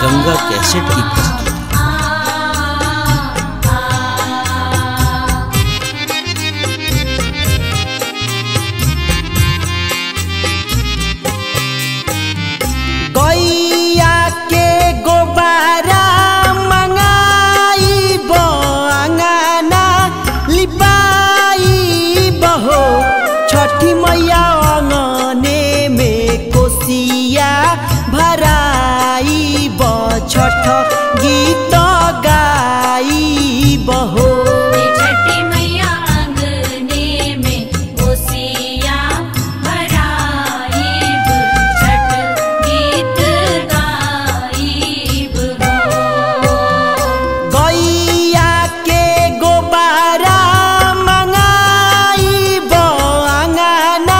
Ganga cassette की प्रस्तुति गैया के गोबारा मंगाई बंगाना लिपाई बहो छठी मैया अंगने में कोसिया भराई ब छठ गीत गाई बहो छठी मैया अंगने में कोसिया भराइब छठ गीत गाइब हो गैया के गोबारा मंगाई बंगाना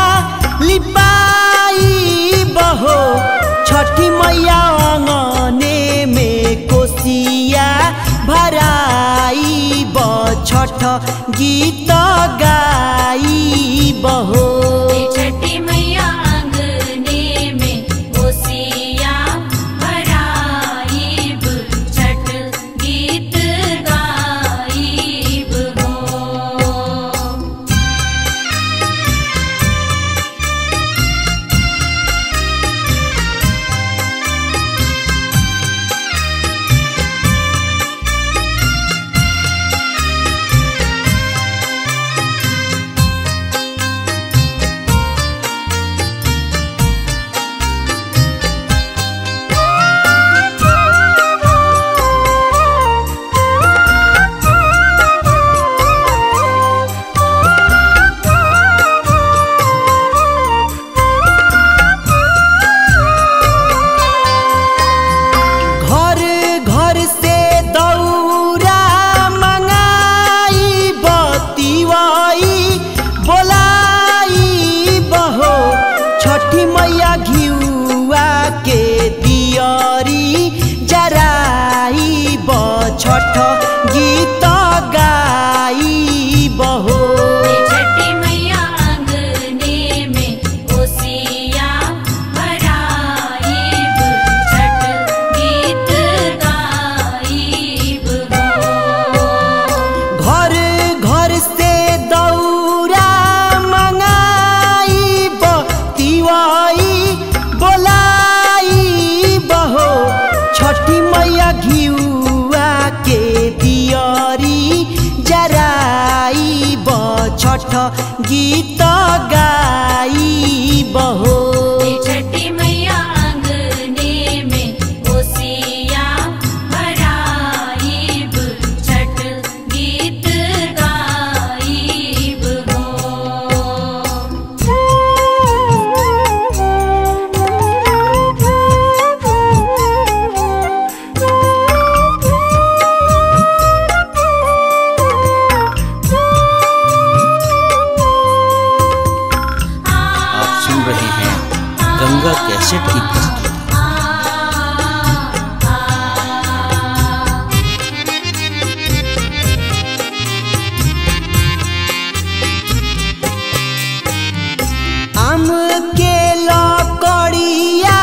लिपाई बहो छठी मैया अंगने में कोसिया भराई ब छठ गीत गाई बहो छठी मैया अंगने में कोसिया भराइब छठ गीत गाइब हो घर घर से दौरा मंगाई बतिवाई बोलाई बहो छठी मैया घिउआ के दियरी जराई ब छठ गीत गाई बहो छठी मैया अंगने में कोसिया भराइब छठ गीत गाइब हो घर घर से दौरा मंगाई बतिवाई बोलाई बहो छठी मैया घिउआ के दियरी जराई ब छठ गीत गाई बहो छठी मैया अंगने में कोसिया भराइब छठ गीत गाइब आप सुन रहे हैं गंगा कैसेट की प्रस्तुति आम के लकड़िया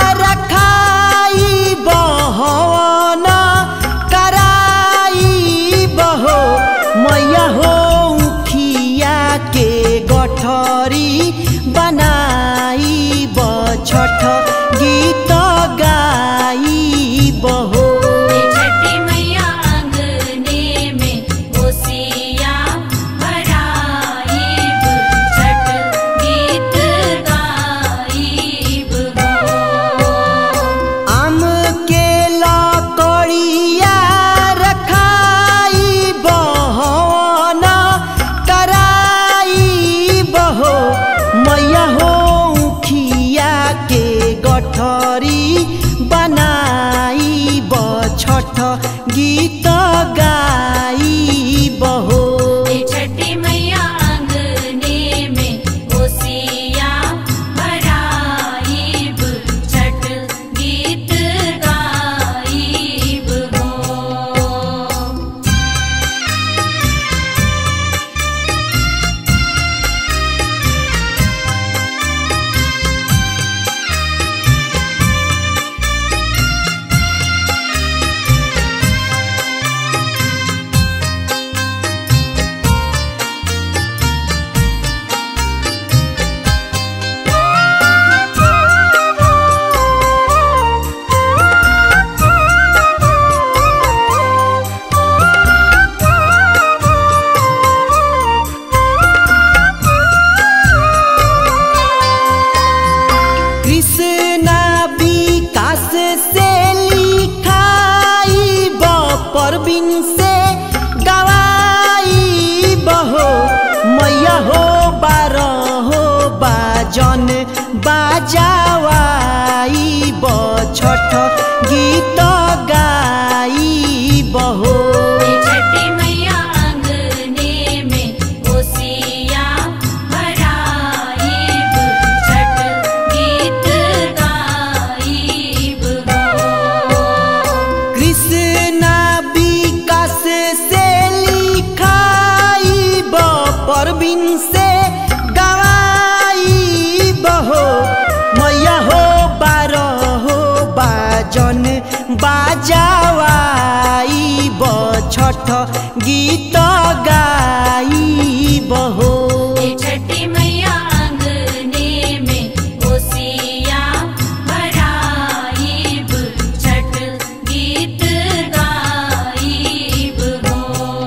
रखाई बहन कराई बहो मैया हो उखिया के गठरी बनाई ब छठ गीत गाई बहो छठी मैया अंगने में कोसिया भराइब छठ गीत गाइब हो आम के लकड़िया रखाई बहन कराई बहो मैया हो उखिया के गठरी बनाई ब छठ गीत गाई बहो छठी मैया अंगने में कोसिया भराइब छठ गीत गाइब हो घर से लिखाई परबिन से गवाई बहो मैया हो बारह हो बाजन बाजावाई बछठ गीत गाई बहो छठी मैया अंगने में ओसिया भराइब छठ गीत गाइब हो कृष्णा विकास से लिखाई परबिन से गवाई बहो मैया हो बारह हो बाजन बाजावाई बछठ गीत गाई बहो छठी मैया अंगने में ओसिया भराइब छठ गीत गाइब हो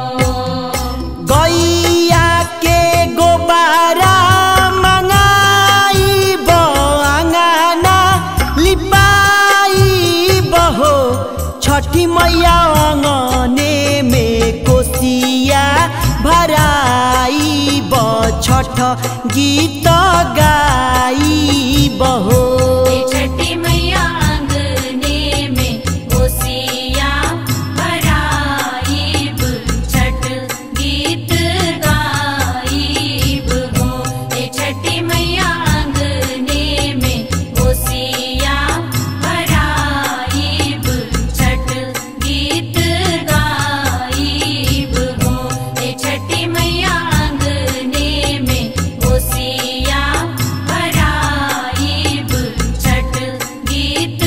गैया के गोबारा मंगाई बंगाना लिपाई बहो छठी मैया अंगने में कोसिया भराई बछठ गीत गाई बहो छठी मैया अंगने में ओसिया भराइब छठ गीत गाइब हो छठी मैया अंगने में ओसिया भराइब छठ गीत गाइब हो छठी मैया अंगने में ओसिया भराइब छठ गीत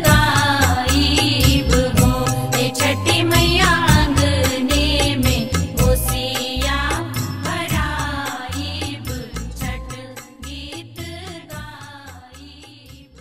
गाइब हो छठी मैया अंगने में ओसिया भराइब छठ गीत गाइब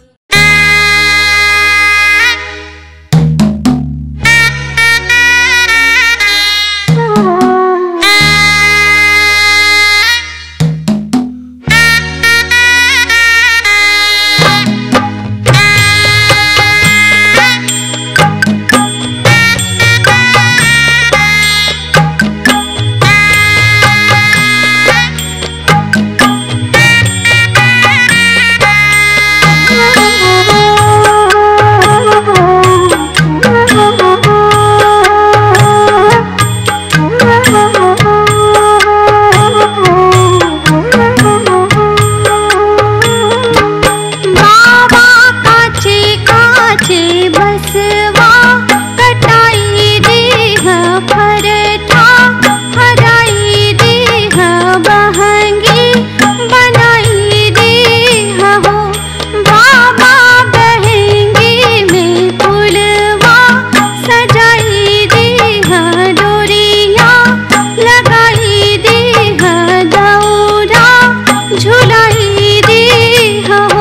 बाबा काचे काचे बसवा कटाई देह फरठा हराई देह बहंगी बनाई देह हो बाबा बहंगी में फुलवा सजाई देह डोरिया लगाई देह दौरा झुलाई देह हो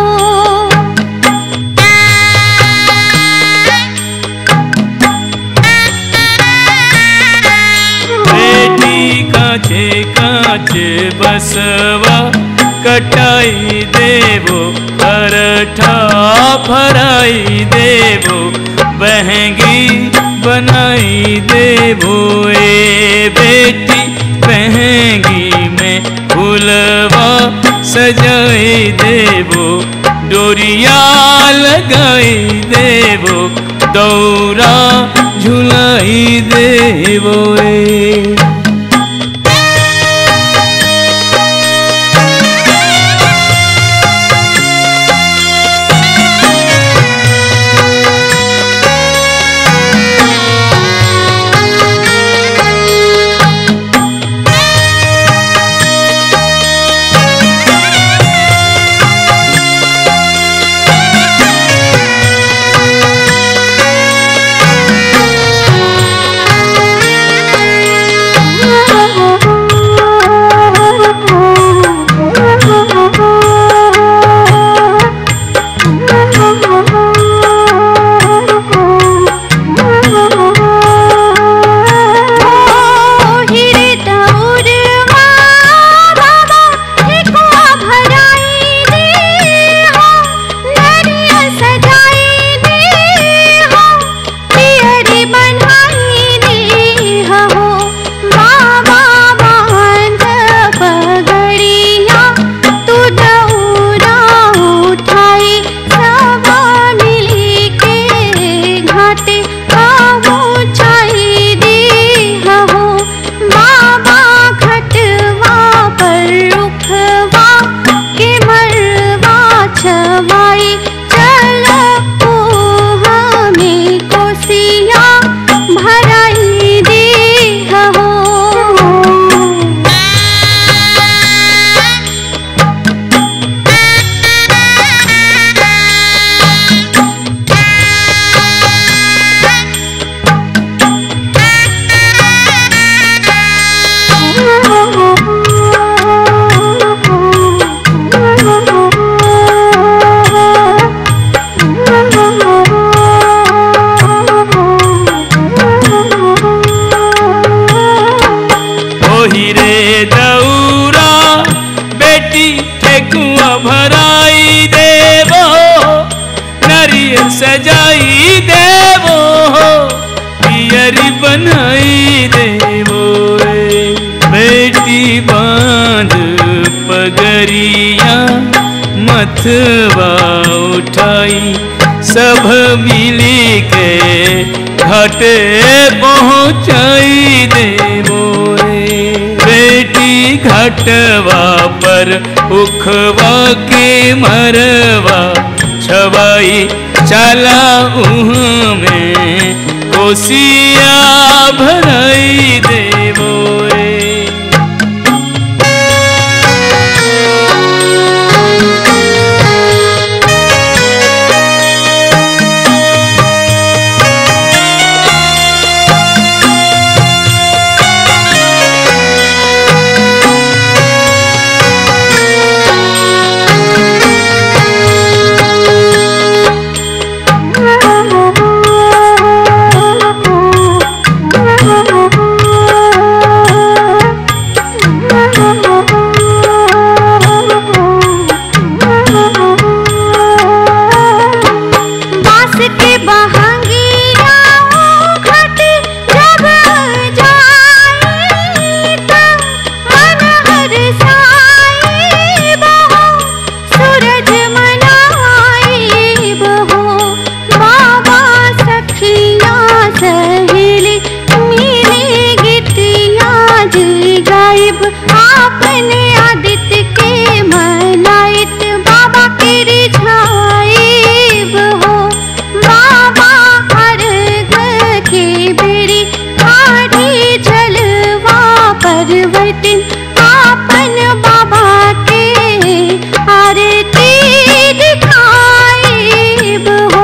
बेटी काचे काचे बसवा कटाई देवो परठा फराई देवो बहंगी बनाई देवो ए बेटी बहंगी में फूलवा सजाई देवो डोरिया लगाई देवो दौरा झुलाई देवो ए भराई दे हो नरिया सजाई दे सजाई देवो हो पियरी बनाई देवो रे बेटी बांध पगरिया मथवा उठाई सब मिली के घाटे पहुँचाई देवो रे बेटी घाटवा पर उखवा के मरवा छवाई चला उह में कोसिया भराई देवो रे बास के बहंगिया घट जब जाई तब मन हरसाई बहो सूरज मनाई बहो बाबा सखिया सहेली मिली गिटिया जी गायब आपने आदित्य के मनाइत बाबा के रिझाइब हो बाबा अर्घ के बेरी खाड़ी जलवा परवतिन आपन बाबा के आरती दिखाइब हो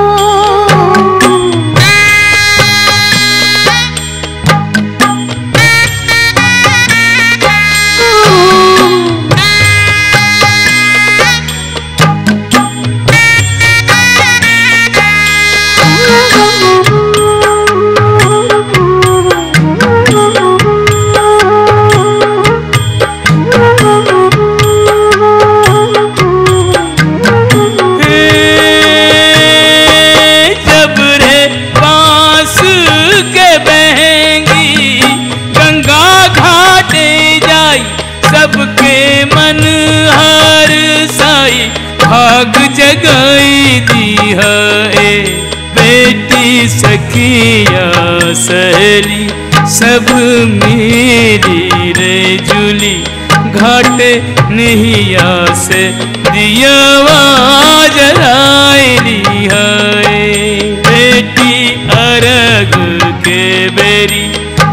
जब रे बांस के बहेंगी गंगा घाटे जाई सबके मन हर साई भाग जगाई दी है बेटी सखिया सहेली सब मेरी रे जुली घाटे नहिया से दियावा जलाइली है बेटी अरग के बेरी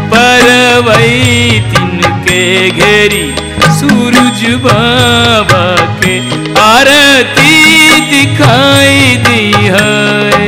परवई तिनके घेरी सूरज बाबा के आरती दिखाई दी है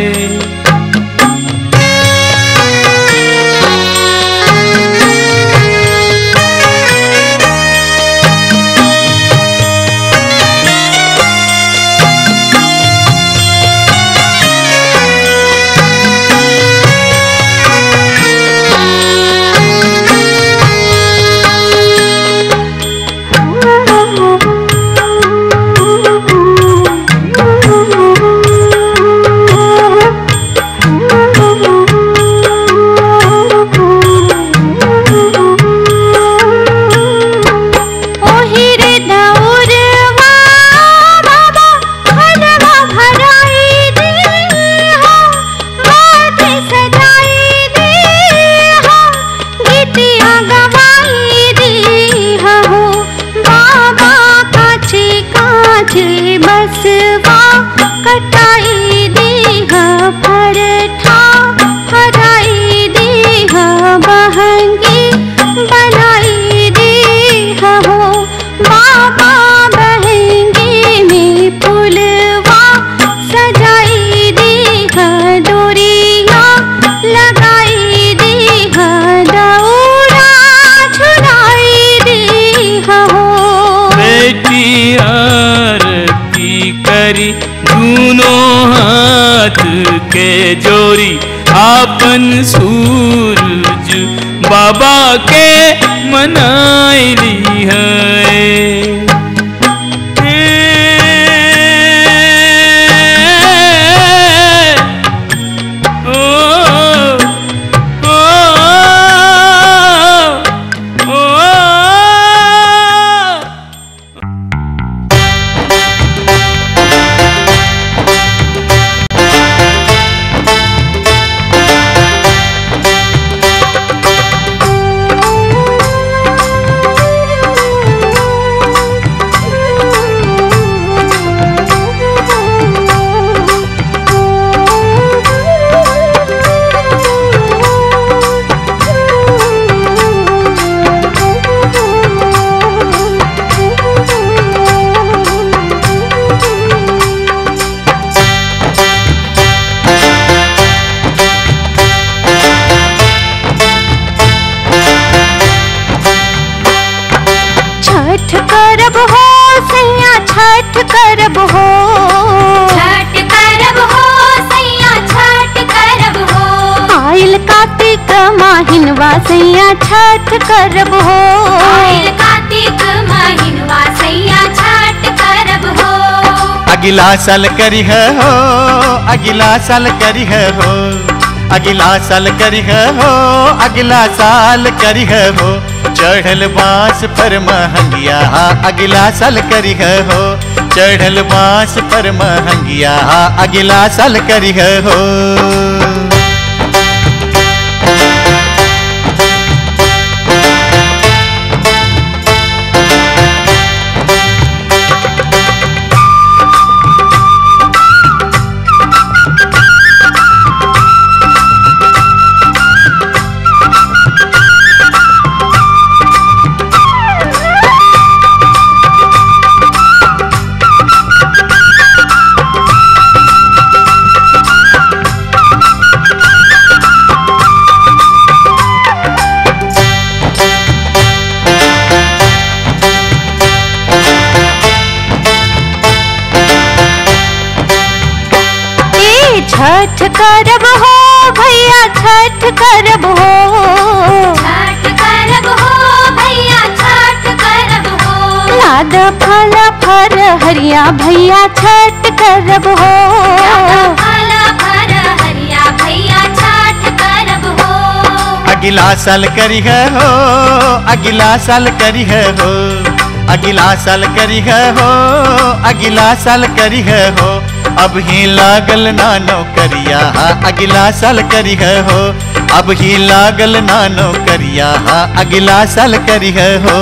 ओहिरे दौरवा बाबा हलवा भराई दी हो माथे सजाई दी हो गीतिया गवाई दी हो बाबा काछे काछे बसवा कटाई दी हो फरठा हराई दी हो बहंगी बनाई दी हो बाबा बहंगी में पुलवा सजाई दी हो डोरिया लगाई दी हो दौड़ा छुड़ाई दी हो बेटी आरती करी दूनों हाथ के जोरी आपन सूरज बाबा के मनाइली है माहिनवा सैया छठ करब हो आइल कार्तिक महीनवा सैया छठ करब हो अगला साल करी है हो अगला साल करी है हो अगला साल करी है हो अगला साल करी है हो चढ़ल बांस पर महंगिया अगला साल करी है हो चढ़ल बांस पर महंगिया अगला साल करी है हो ए छठ करब हो भैया छठ करब हो छठ करब हो भैया छठ करब हो लाद फल फर हरिया भैया छठ करब हो फल फर हरिया भैया छठ करब हो अगला साल करी है हो अगला साल करी है हो अगला साल करी है हो अगला साल करी है हो अब ही लागल नानो करिया अगला साल करी है हो अब ही लागल नानो करिया अगला साल करी है हो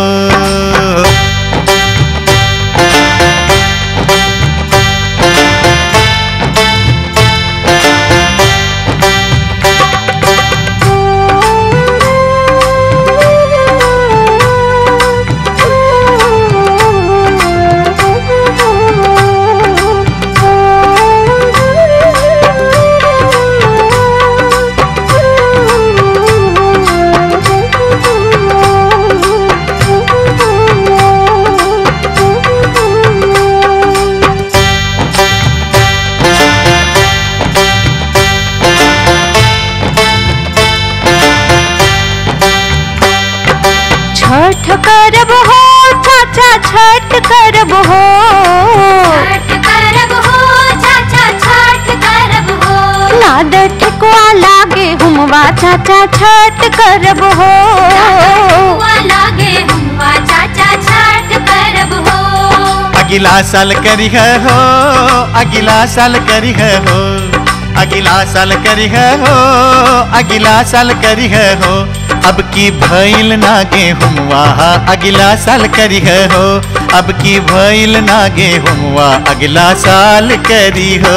छठ करब हो चाचा छठ करब हो छठ करब हो चाचा छठ करब हो लाद ठेकुआ लागे हुमवा चाचा छठ करब हो हुआ लागे हुआ चाचा छठ करब हो अगला साल करी है हो अगला साल करी है हो अगला साल करी है हो अगला साल करी है हो अब की भइल ना गेहुआ अगला साल करी है हो अब की भइल ना गेहुआ अगला साल करी हो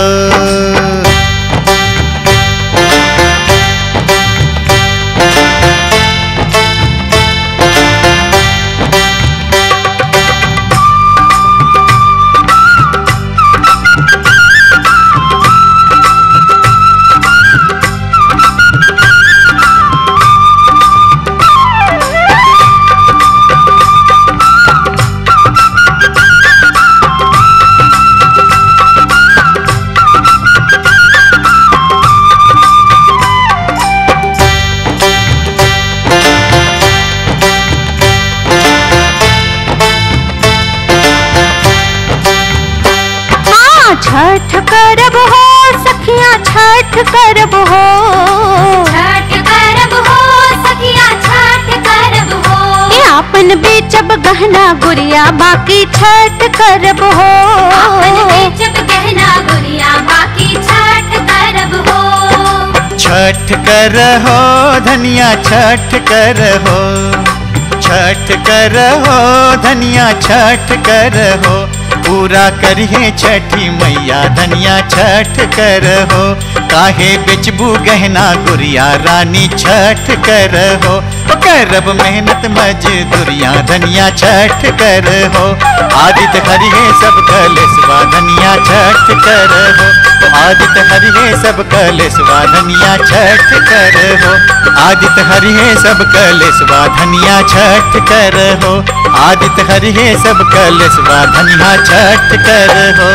हाँ छठ करब हो सखिया छठ करब हो छठ करब हो सखिया छठ करब हो ए आपन बेचब गहना गुड़िया बाकी छठ करब हो अपन बेचब गहना गुड़िया बाकी छठ करब हो छठ कर हो धनिया छठ कर हो छठ कर हो धनिया छठ कर हो पूरा करिए छठी मैया धनिया छठ कर हो काहे बेचबू गहना गुड़िया रानी छठ कर हो करब मेहनत मजदूरिया धनिया छठ कर हो आदित हरिहे सब कलेसवा धनिया छठ कर हो आदित हरिहे सब कलेसवा धनिया छठ कर हो आदित हरिहे सब कलेसवा धनिया छठ कर हो आदित हरिहे सब कलेसवा धनिया छठ कर हो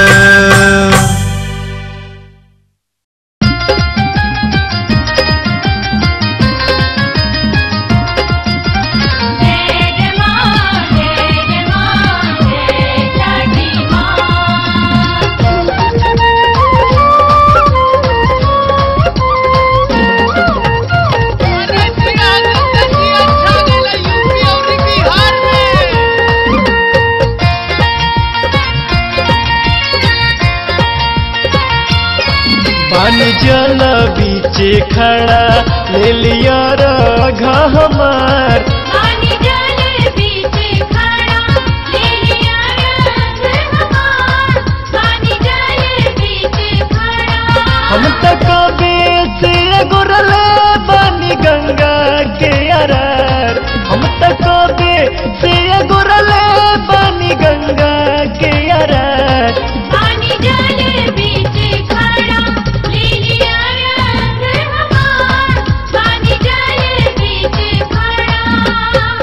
पानी जल बीचे खड़ा ले लिया रघ हमार पानी जल बीचे खड़ा ले लिया रंग हमार पानी जल बीचे खड़ा हम तक से गुरले बनी गंगा के अरार हम तक से गुरले बनी गंगा के अरार पानी जल बीचे खड़ा ले लिया रंग हमार पानी जल बीचे खड़ा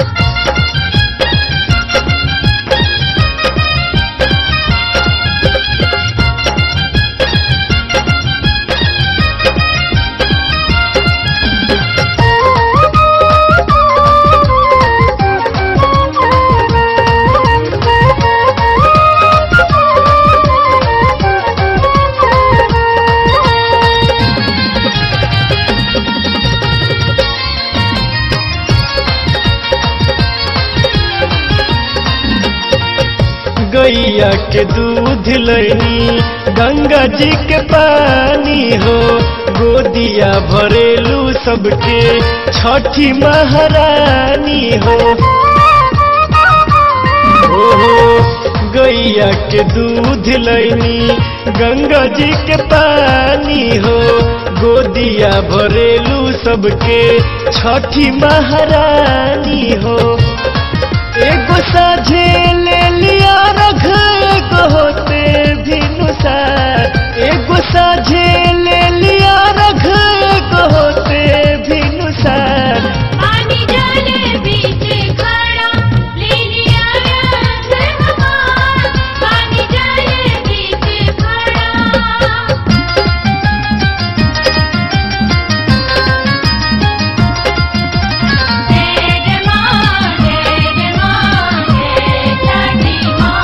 गैया के दूध लैनी गंगा जी के पानी हो गोदिया भरेलू सबके छठी महारानी हो ओहो गैया के दूध लैनी गंगा जी के पानी हो गोदिया भरेलू सबके छठी महारानी हो एगो साझे ले लिया रख एगो होते भी नुसार एगो साझे ले लिया रख एगो होते भी नुसार पानी जल बीचे खड़ा ले लिया रंग हमार पानी जल बीचे खड़ा जय जय मां जय जय मां जय छठी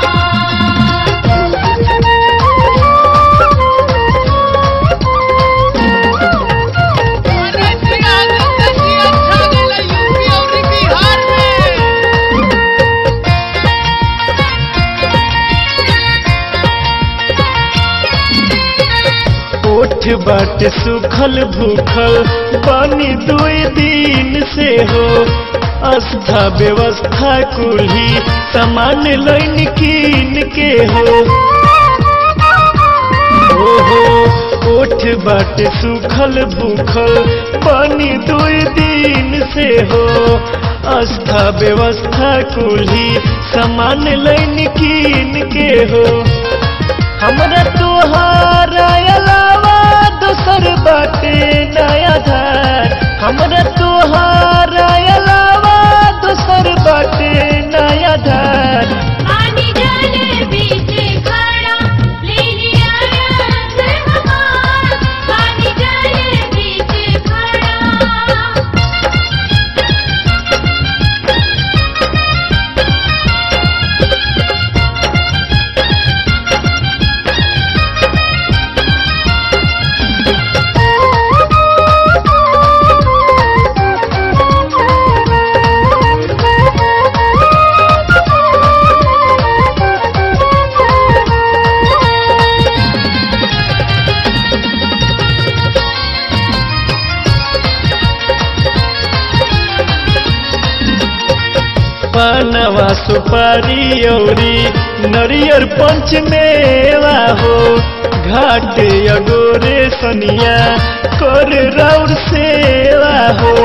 ओठ बाट सुखल भूखल पानी दुई दिन से हो आस्था व्यवस्था कुल्ही सामान लैन कीन के हो ओहो ओठ बाट सुखल भूखल पानी दुई दिन से हो आस्था व्यवस्था कुल्ही सामान लैन कीन के हो हमरा तोहारा अलावा दोसर बाटे नया धार हमरा तोहारा अलावा दोसर बाटे नया धार पानी जल बीचे खड़ा ले लिया रंग हमार पानी जल बीचे खड़ा पानवा सुपारी औरी नरियर पंच मेवा हो घाट अगोरे सनिया कर राउर सेवा हो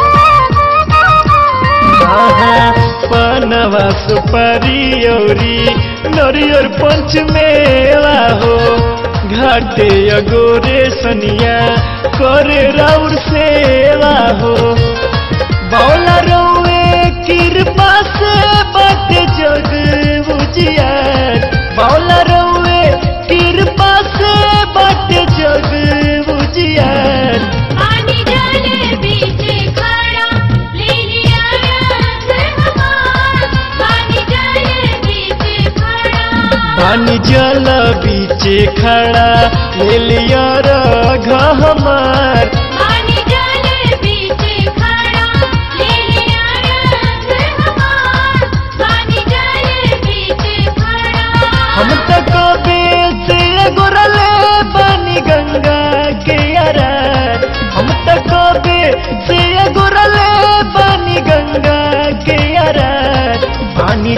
आहा, पानवा सुपारी औरी नरियर पंच मेवा हो घाटे अगोरे सनिया कर राउर सेवा हो बौला रौए कृपा से बट जग बुझियार बौला रौए कृपा से बट जग बुझियार पानी जल बीचे खड़ा ले लिया रंग हमार पानी जल बीचे खड़ा पानी जल बीचे खड़ा ले लिया रघ हमार पानी जल बीचे खड़ा ले लिया रंग हमार पानी जल बीचे खड़ा हम तक से गुरले बनी गंगा के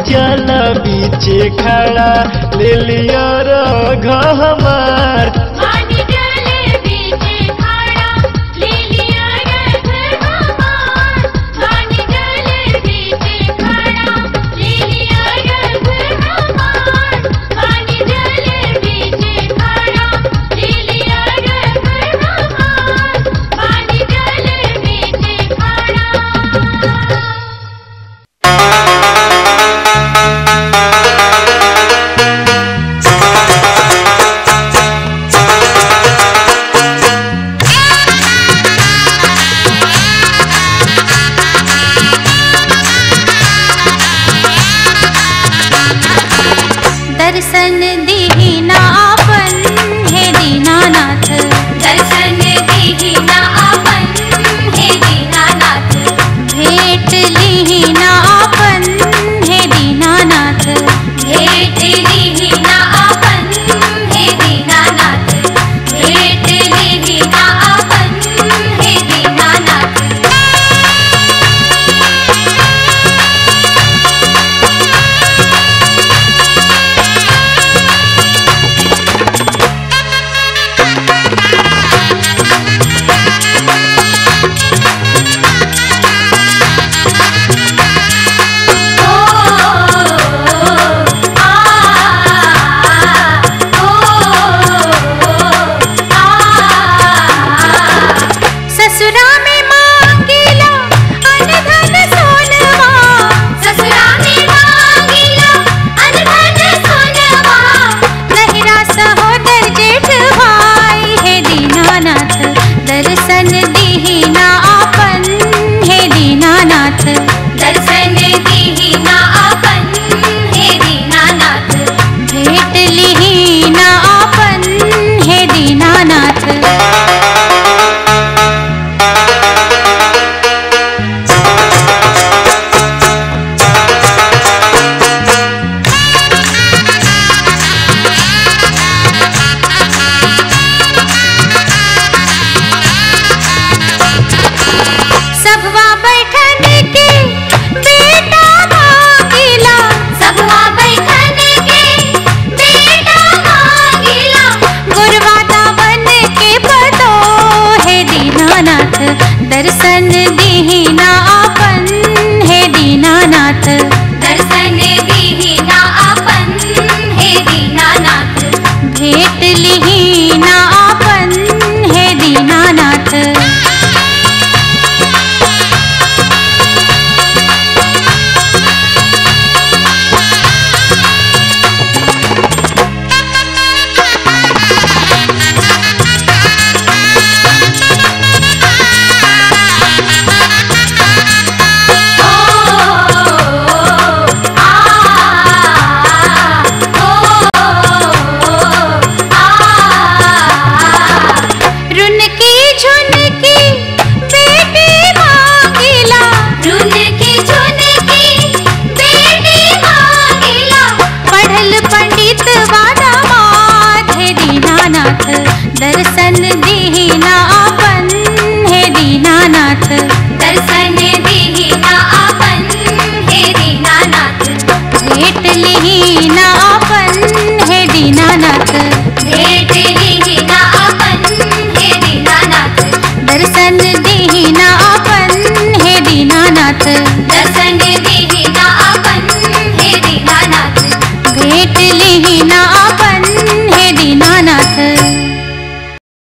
जल बीचे खड़ा ले लिया रघ हमार पानी जले बीचे खड़ा ले लिया रथ हमार पानी जले बीचे खड़ा ले लिया रथ हमार पानी जले बीचे खड़ा ले लिया रथ हमार पानी जले बीचे खड़ा दर्शन दीना आपन हे दीनानाथ दर्शन दीना आपन हे दीनानाथ भेट लीना आपन हे दीनानाथ भेट दीना आपन हे दीनानाथ भेट दीना आपन हे दीनानाथ ससुरा में मांगिला अन धन सोनवा ससुरा में मांगिला अनधन सोनवा नहिरा सहोदर जेठ भाई हे दीनानाथ दर्शन दीना आपन हे दीनानाथ दर्शन दीना आपन हे दीनानाथ भेट लीना आपन हे दीनानाथ सबवा बैठन के बेटा मांगिला सबवा बैठन के बेटा मांगिला गुरवाता बन के पतो हे दीनानाथ दर्शन दीना